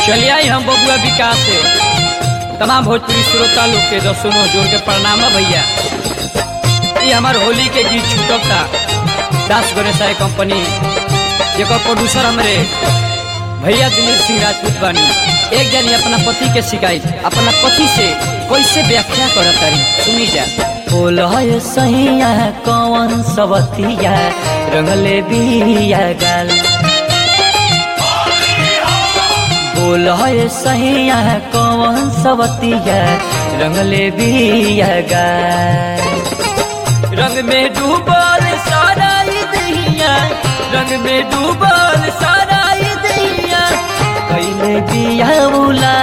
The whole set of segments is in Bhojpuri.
चलिए आई हम बबुआ विकास से तमाम भोजपुरी श्रोता लोग के दसों जोड़ के प्रणाम है भैया ये हमार होली के गीत छूटक था दास गणेशाय कंपनी जेकर प्रोड्यूसर हमरे भैया दिलीप सिंह राजपूत बानी एक जनी अपना पति के शिकायत अपना पति से कैसे व्याख्या करत तारी सुनी जा बोलय सैया कौन सवतिया रंगले बिया गाल बोलय सैया कौन सवतिया रंगले बिया गाल रंग में डूबल सारा ई दहिया रंग में डूबल सारा ई दहिया कैले बिया उला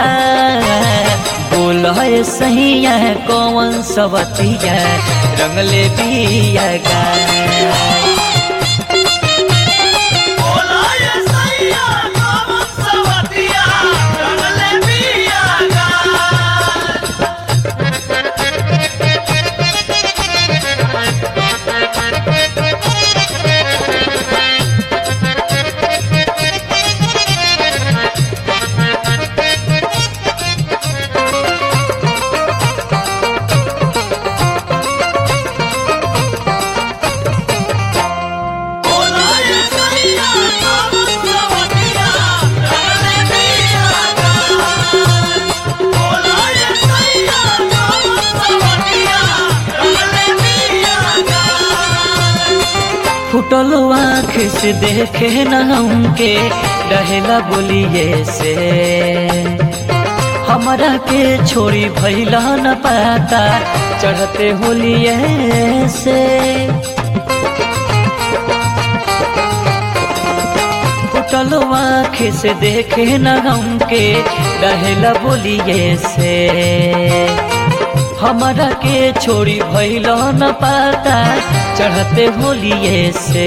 बोलय सैया कौन सवतिया रंगले बिया गाल फुटल आँख से देखे न हमके रहेला बोलिए से हमरा के छोड़ी भैला न पाता चढ़ते होलिए से फुटल आँख से देखे न हमके रहेला बोलिए से हमरा के छोड़ी भैल न पाता चढ़ते होलिए से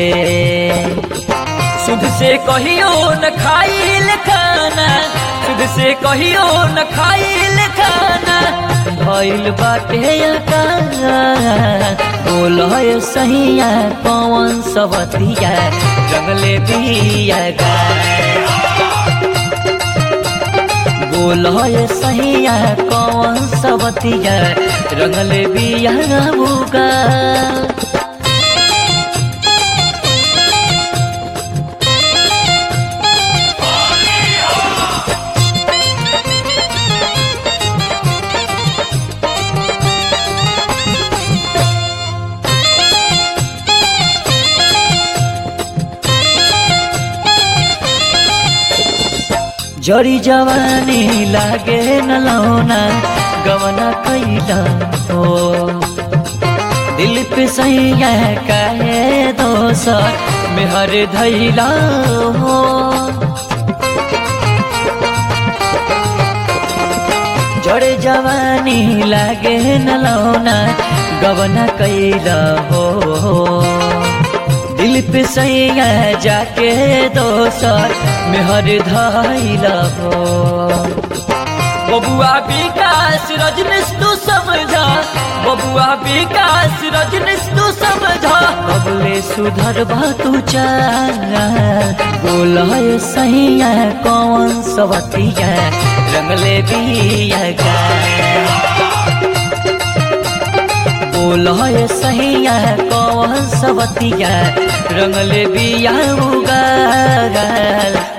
सुध से कहियो न खाइल खाना सुध से कहियो न खाइल खाना भइल बाटे बोल सहिया पवन सवतिया रंगले बिया गा बोल सहिया कौन सबतिया रंगले बिया बुगा जड़ी जवानी लागे न लौना गवना कैला हो दिल पे सैया काहे दोसर मेहर धैला हो जड़े जवानी लागे न लौना गवना कैला हो दिल पे सैया जाके दोसर मेहर धाइला हो बबुआ विकास रजनीश तू समझा बबुआ विकास रजनीश तू समझा अबले सुधर तू चाल बोल सैया कौन सवतिया रंगले बिया गा बोल सहिया कौन सवतिया रंगले बिया उगाल